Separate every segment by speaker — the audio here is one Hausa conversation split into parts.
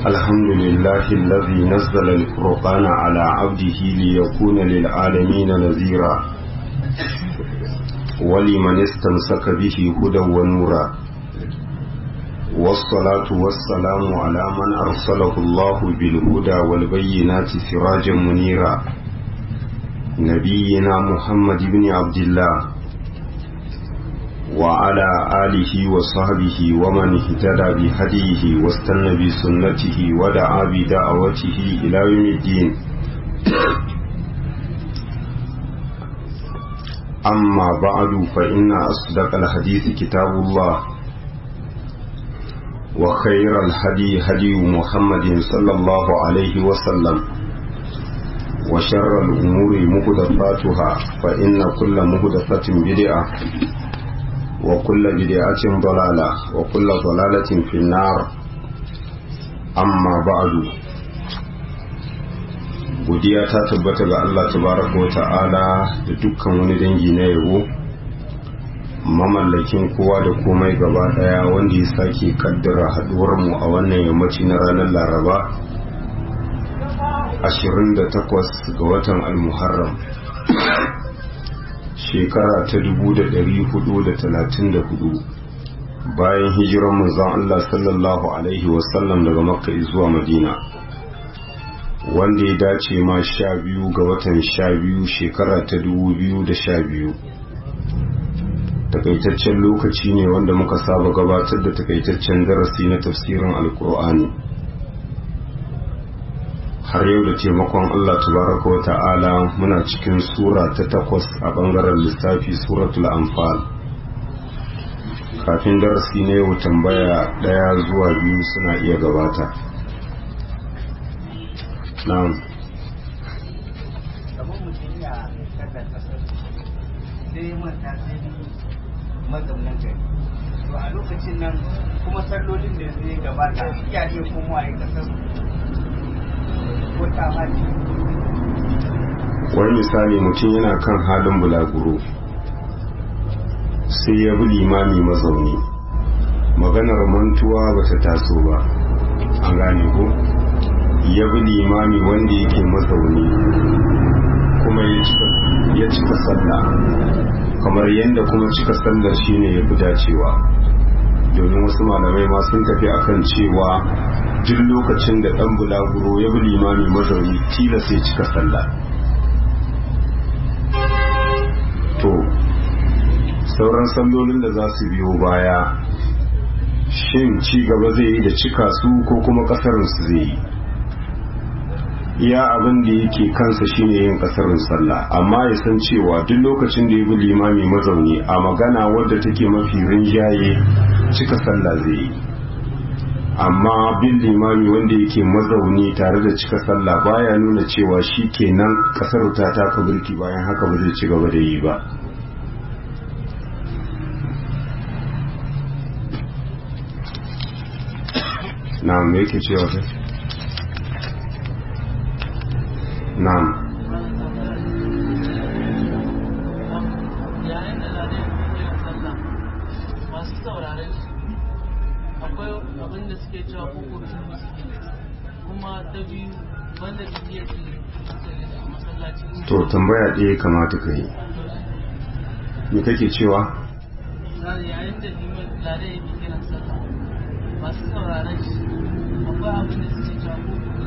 Speaker 1: الحمد لله الذي نزل الفرقان على عبده ليكون للعالمين نذيرا ولمن استمسك به هدى ونورا والصلاة والسلام على من أرسله الله بالهدى والبينات سراجا منيرا نبينا محمد بن عبد الله وعلى آله وصحبه ومن اهتدى بهديه واستنى بسنته ودعا بدعوته إلى يوم الدين أما بعد فإن أصدق الحديث كتاب الله وخير الهدي هدي محمد صلى الله عليه وسلم وشر الأمور مهدفاتها فإن كل مهدفة بدعة وكل بدعة ضلالة وكل ضلالة في النار أما بعد godiya ta tabbata ga Allah tabaraka wa ta'ala da dukkan wani dangi na yabo mamallakin kowa da komai gaba daya wanda ya sake kaddara haduwar mu a wannan yammaci na ranar laraba 28 ga watan al-muharram shekara ta 434 bayan hijiran manzon Allah sallallahu alaihi wasallam daga makka zuwa madina wanda ya dace ma sha biyu ga watan sha biyu shekara ta 2012 takaitaccen lokaci ne wanda muka saba gabatar da takaitaccen darasi na tafsirin alkur'ani har yau da taimakon Allah tabaraka wa ta'ala muna cikin sura ta takwas a bangaren lissafi suratul anfal kafin darasi na yau tambaya daya zuwa biyu suna iya gabata na'am
Speaker 2: mazaunan gari to a lokacin nan kuma sallolin da zai gabata iya iya kuma a kasar
Speaker 1: wani misali mutum yana kan halin bulaguro sai ya bi limami mazauni maganar mantuwa ba ta taso ba an gane ko ya bi limami wanda yake mazauni kuma ya cika sallah kamar yadda kuma cika sallar shine ya fi dacewa domin wasu malamai ma sun tafi akan cewa duk lokacin da dan bulaguro ya bi limami mazauni tila sai cika sallah to sauran sallolin da za su biyo baya shin ci gaba zai yi da cika su ko kuma kasarin su zai yi iya abin da yake kansa shine yin kasarin sallah amma ya san cewa duk lokacin da ya bi limami mazauni a magana wadda take mafi rinjaye cika sallah zai yi amma bin limami wanda yake mazauni tare da cika sallah baya nuna cewa shi kenan kasar ta taka birki bayan haka ba zai ci gaba da yi ba na me yake cewa kai na'am
Speaker 3: abin da suke cewa hukuncin musulmi kuma ta biyu banda da iya a masallacin
Speaker 1: to tambaya ɗaya kamata ka yi me kake cewa
Speaker 3: yayin da liman lare ya fi kiran sallah masu sauraron shi akwai abin da suke cewa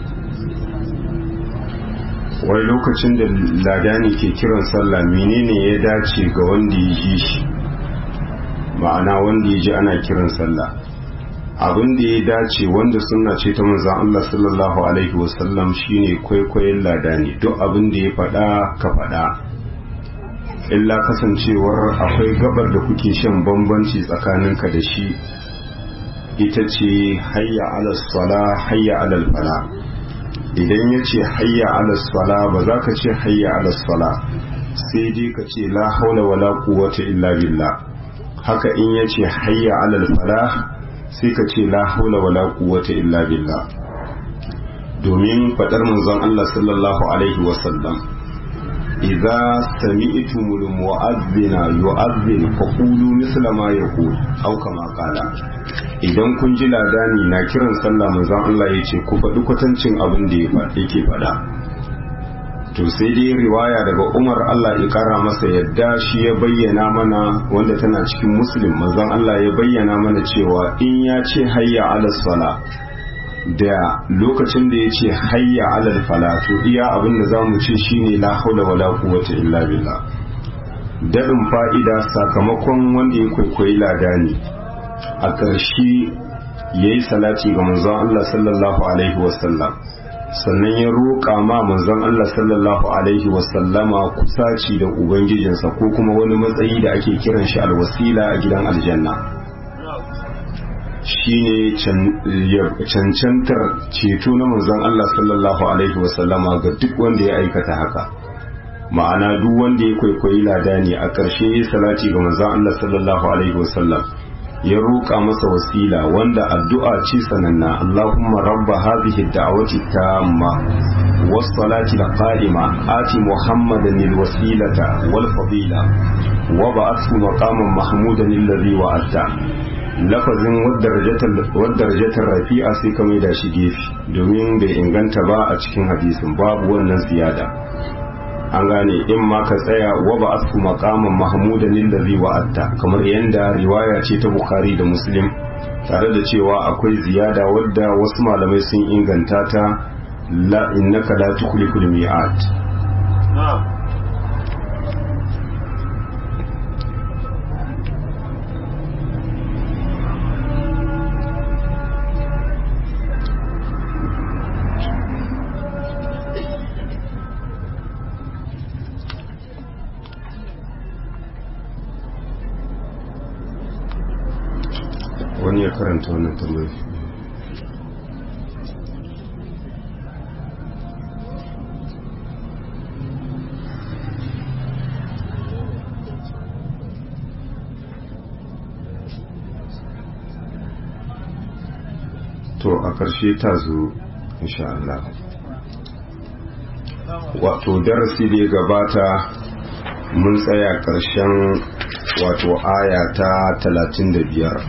Speaker 1: wai lokacin da ladani ke kiran sallah menene ya dace ga wanda ya ji shi ma'ana wanda ya ji ana kiran sallah abin da ya dace wanda suna ce ta manzan Allah sallallahu alaihi wasallam shine kwaikwayon ladani duk abin da ya faɗa ka faɗa illa kasancewar akwai gabar da kuke shan bambanci tsakaninka da shi ita ce hayya alal sala hayya alal fala idan ya ce hayya alal sala ba za ka ce hayya alal sala sai dai ka ce la haula wala quwwata illa billah haka in ya ce hayya alal fala sai ka ce la haula wala quwwata illa billah domin fadar manzon Allah sallallahu alaihi wasallam idza sami'tumul mu'adhdhina yu'adhdhin faqulu misla ma yaqul aw kama qala idan kun ji ladani na kiran sallah manzon Allah ya ce ku faɗi kwatancin abin da yake faɗa to sai dai riwaya daga Umar Allah ya kara masa yadda shi ya bayyana mana wanda tana cikin muslim manzon Allah ya bayyana mana cewa in ya ce hayya ala sala da lokacin da ya ce hayya ala fala to iya abin da zamu ce shine la haula wala quwwata illa billah dadin fa'ida sakamakon wanda ya kwaikwayi ladani a ƙarshe yayi salati ga manzon Allah sallallahu alaihi wasallam sannan ya roƙa ma manzon Allah sallallahu alaihi wasallama kusaci da ubangijinsa ko kuma wani matsayi da ake kiran shi alwasila a gidan aljanna shine cancantar ceto na manzon Allah sallallahu alaihi wasallama ga duk wanda ya aikata haka ma'ana duk wanda ya kwaikwayi ladani a ƙarshe ya salati ga manzon Allah sallallahu alaihi wasallam ya roƙa masa wasila wanda addu'a ce sananna Allahumma rabba hadhihi ad-da'wati tamma was-salati al-qa'ima ati Muhammadan al-wasilata wal-fadila wa ba'athu maqaman mahmudan alladhi wa'ata lafazin wadda rafi'a sai ka mai da shi gefe domin bai inganta ba a cikin hadisin babu wannan ziyada an gane in ma ka tsaya wa ba asfu maqaman mahmudan lillazi wa'atta kamar yanda riwaya ce ta bukhari da muslim tare da cewa akwai ziyada wadda wasu malamai sun inganta ta la innaka la tukhliful mi'at wani ya karanta wannan tambayi to a ƙarshe ta zo insha Allah wato darasi da ya gabata mun tsaya ƙarshen wato aya ta talatin da biyar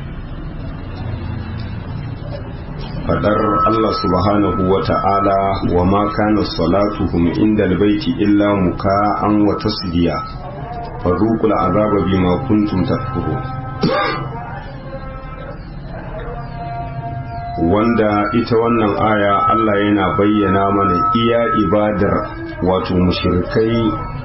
Speaker 1: fadar Allah subhanahu wa ta'ala wa ma kana salatuhum inda albayti illa muka'an wa tasdiya fadhuqul azaba bima kuntum takfurun wanda ita wannan aya Allah yana bayyana mana iya ibadar wato mushrikai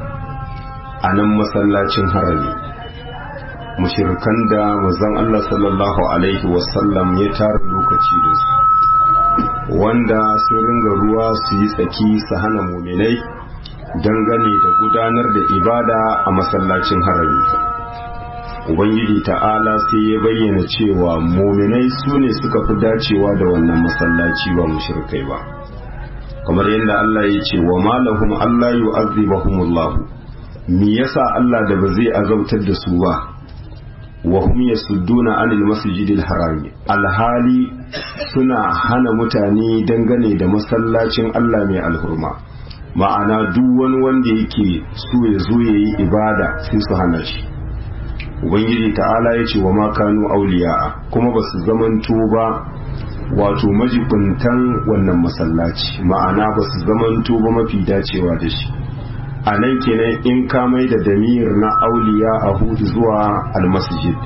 Speaker 1: a nan masallacin harami mushrikan da manzon Allah sallallahu alaihi wasallam ya tara lokaci da su wanda sun ringa ruwa su yi tsaki su hana muminai dangane da gudanar da ibada a masallacin harami ubangiji ta'ala sai ya bayyana cewa muminai su ne suka fi dacewa da wannan masallaci ba mushrikai ba kamar yadda Allah ya ce wa malahum Allah yu'azzibahumullahu me yasa Allah da ba zai azabtar da su ba wa hum yasudduna anil masjidil harami alhali suna hana mutane dangane da masallacin Allah mai alhurma ma'ana duk wani wanda yake so ya zo yayi ibada sai su hana shi ubangiji ta'ala ya ce wa ma kanu auliya'a kuma ba su zamanto ba wato majibuntan wannan masallaci ma'ana ba su zamanto ba mafi dacewa da shi a nan kenan in ka mai da damir na auliya a hudu zuwa almasjid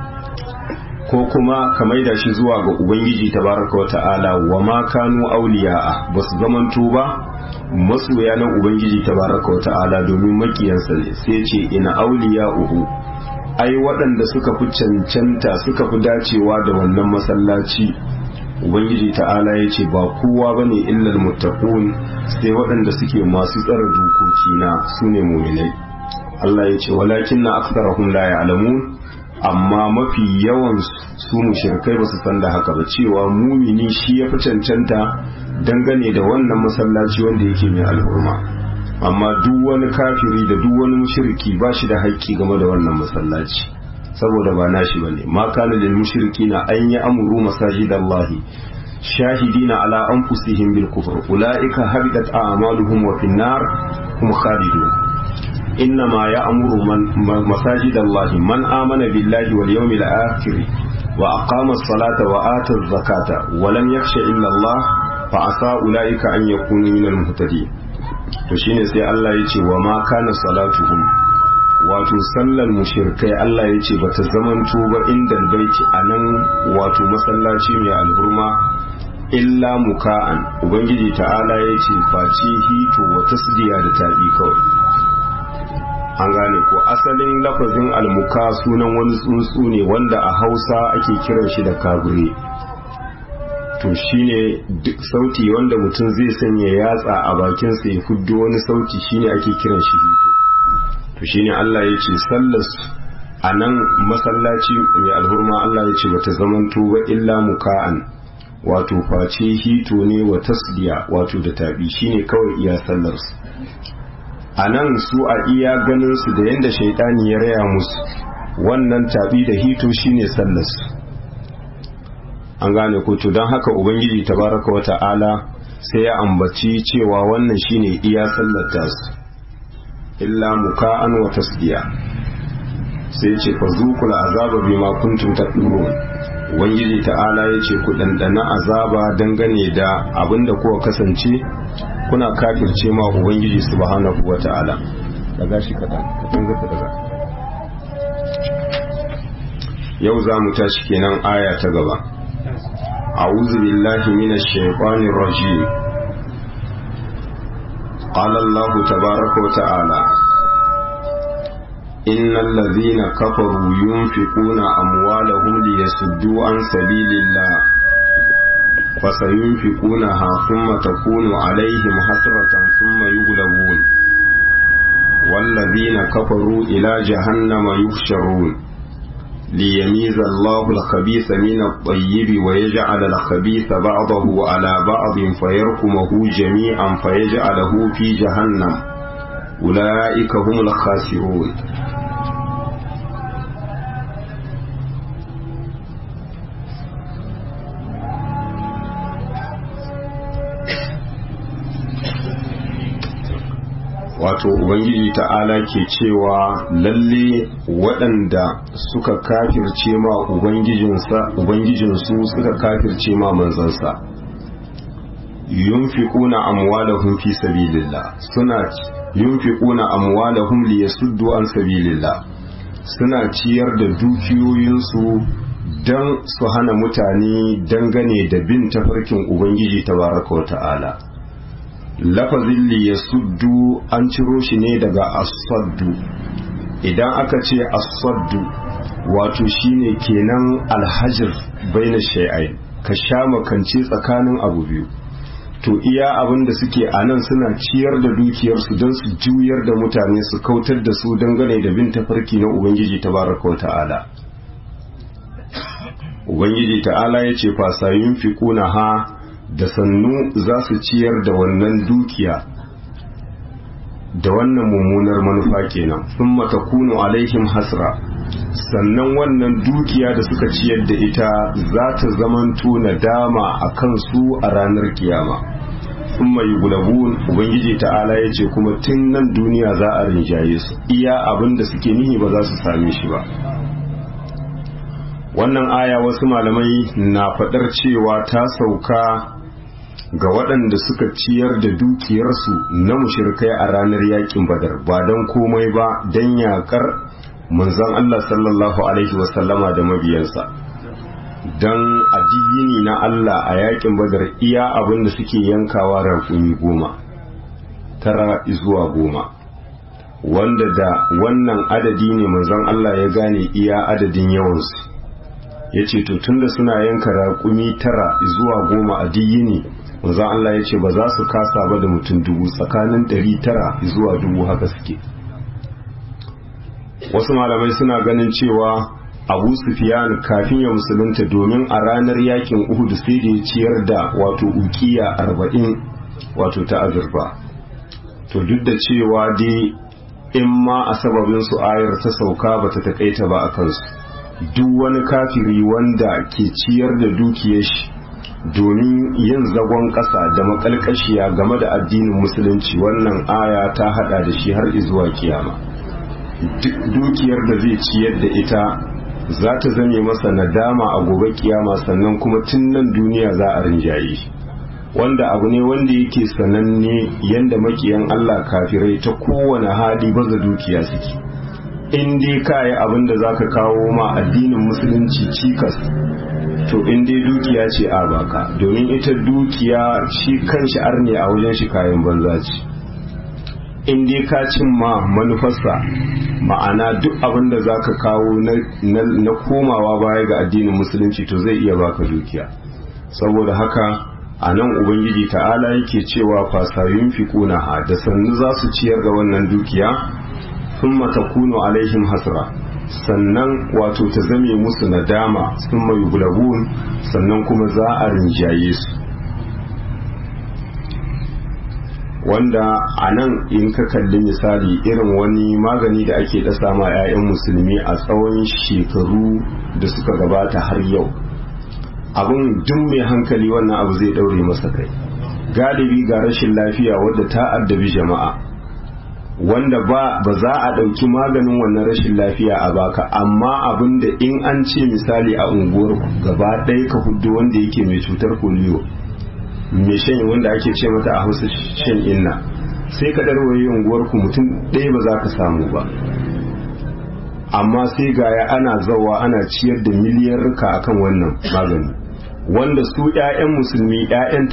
Speaker 1: ko kuma ka mai da shi zuwa ga ubangiji tabaraka wa ta'ala wa ma kanu auliya ba su zamanto ba masoya na ubangiji tabaraka wa ta'ala domin makiyansa ne sai ce ina auliya uhu ai waɗanda suka fi cancanta suka fi dacewa da wannan masallaci ubangiji ta'ala ya ce ba kowa ba ne illal muttaqun sai waɗanda suke masu tsara dokoki na su ne muminai Allah ya ce walakin na aksarahum la ya'lamun amma mafi yawan su mushrikai ba su san da haka ba cewa mumini shi ya fi cancanta dangane da wannan masallaci wanda yake mai alhurma amma duk wani kafiri da duk wani mushriki ba shi da haƙƙi game da wannan masallaci saboda ba nashi bane ma kana lil mushrikina an ya amuru masajidallahi shahidina ala anfusihim bil kufr ulaika habitat a'maluhum wa fin nar hum khalidun إنما يأمر من مساجد الله من آمن بالله واليوم الآخر wa aqama as-salata wa ata az-zakata wa lam yakhsha illa Allah fa asa ulaika an yakunu minal muhtadin to shine sai Allah ya ce wa ma kana salatuhum wato sallar mushirkai Allah ya ce bata zamanto ba inda baiti a nan wato masallaci mai alhurma illa muka'an ubangiji ta'ala ya ce face hito wa tasdiya da tabi kawai an gane ko asalin lafazin almuka sunan wani tsuntsu ne wanda a hausa ake kiran shi da kagure to shine duk sauti wanda mutum zai sanya yatsa a bakinsa ya fuddo wani sauti shine ake kiran shi hito to shine Allah ya ce sallas a nan masallaci mai alhurma Allah ya ce bata zamanto ba illa muka'an wato face hito ne wa tasdiya wato da tabi shine kawai iya sallarsu a nan su a iya ganin su da yadda shaitani ya raya musu wannan tabi da hito shine sallarsu an gane ko to don haka ubangiji tabaraka wa ta'ala sai ya ambaci cewa wannan shine iya sallar tasu illa muka'an wa tasdiya sai ce fa zuqul azaba bima kuntum taqulun ubangiji ta'ala yace ku dandana azaba dangane da abinda kuka kasance kuna kafirce ma ubangiji subhanahu wa ta'ala daga shi kadan kadan zaka daga yau za mu tashi kenan aya ta gaba a'udhu billahi minash shaitanir rajim قال الله تبارك وتعالى إن الذين كفروا ينفقون أموالهم ليصدوا عن سبيل الله فسينفقونها ثم تكون عليهم حسرة ثم يغلبون والذين كفروا إلى جهنم يحشرون ليميز الله الخبيث من الطيب ويجعل الخبيث بعضه على بعض فيركمه جميعا فيجعله في جهنم أولئك هم الخاسرون wato ubangiji ta'ala ke cewa lalle waɗanda suka kafirce ma ubangijinsu suka kafirce ma manzansa yunfiquna amwalahum fi sabilillah suna yunfiquna amwalahum liyasuddu an sabilillah suna ciyar da dukiyoyinsu don su hana mutane dangane da bin tafarkin ubangiji tabaraka wa ta'ala lafazin li ya suddu an ciro shi ne daga asaddu idan aka ce asaddu wato shine kenan alhajir baina shay'ai ka sha makance tsakanin abu biyu to iya abin da suke a nan suna ciyar da dukiyarsu don su juyar da mutane su kautar da su dangane da bin tafarki na ubangiji tabaraka wa ta'ala ubangiji ta'ala ya ce fasayun fi ha da sannu za su ciyar da wannan dukiya da wannan mummunar manufa kenan sun matakunu alaihim hasra sannan wannan dukiya da suka ciyar da ita za ta zamanto nadama a kansu a ranar kiyama sun mai gulabun ubangiji ta'ala ya ce kuma tun nan duniya za a rinjaye su iya abin da suke nihi ba za su same shi ba wannan aya wasu malamai na faɗar cewa ta sauka ga waɗanda suka ciyar da dukiyarsu na mushirkai a ranar yakin badar ba don komai ba don yakar manzon Allah sallallahu alaihi wasallama da mabiyansa don addini na Allah a yakin badar iya abin da suke yankawa raƙumi goma tara zuwa goma wanda da wannan adadi ne manzon Allah ya gane iya adadin yawansu ya ce to tunda suna yanka raƙumi tara zuwa goma a diyini manzon Allah ya ce ba za su kasa ba da mutum dubu tsakanin ɗari tara zuwa dubu haka suke wasu malamai suna ganin cewa abu sufiyan kafin ya musulunta domin a ranar yakin uhud sai da ya ciyar da wato ukiya arba'in wato ta azurfa to duk da cewa dai in ma a sababin su ayar ta sauka ba ta takaita ba a kansu duk wani kafiri wanda ke ciyar da dukiyar shi domin yin zagon ƙasa da makalkashiya game da addinin musulunci wannan aya ta hada da shi har izuwa kiyama duk dukiyar da zai ciyar da ita za ta zame masa nadama a gobe kiyama sannan kuma tun nan duniya za a rinjaye shi wanda abu ne wanda yake sananne yanda makiyan Allah kafirai ta kowane hali baza dukiya suke in dai ka yi abin da za ka kawo ma addinin musulunci cikas to in dai dukiya ce a baka domin ita dukiya shi kan shi arne a wajen shi kayan banza ce in dai ka cimma manufarsa ma'ana duk abin da za ka kawo na komawa baya ga addinin musulunci to zai iya baka dukiya saboda haka a nan ubangiji ta'ala yake cewa fasayun fi ha da sannu za su ciyar da wannan dukiya sun matakunu alaihim hasra sannan wato ta zame musu nadama sun mai gulabun sannan kuma za a rinjaye su wanda a nan in ka kalli misali irin wani magani da ake dasa ma 'ya'yan musulmi a tsawon shekaru da suka gabata har yau abin duk mai hankali wannan abu zai daure masa kai galibi ga rashin lafiya wadda ta addabi jama'a wanda ba ba za a ɗauki maganin wannan rashin lafiya a baka amma abin da in an ce misali a unguwar gaba ɗaya ka hudu wanda yake mai cutar polio mai shan wanda ake ce mata a hausa shan inna sai ka ɗarwaye unguwar ku mutum ɗaya ba za ka samu ba amma sai gaya ana zawa ana ciyar da miliyarka akan wannan magani wanda su 'ya'yan musulmi 'ya'yan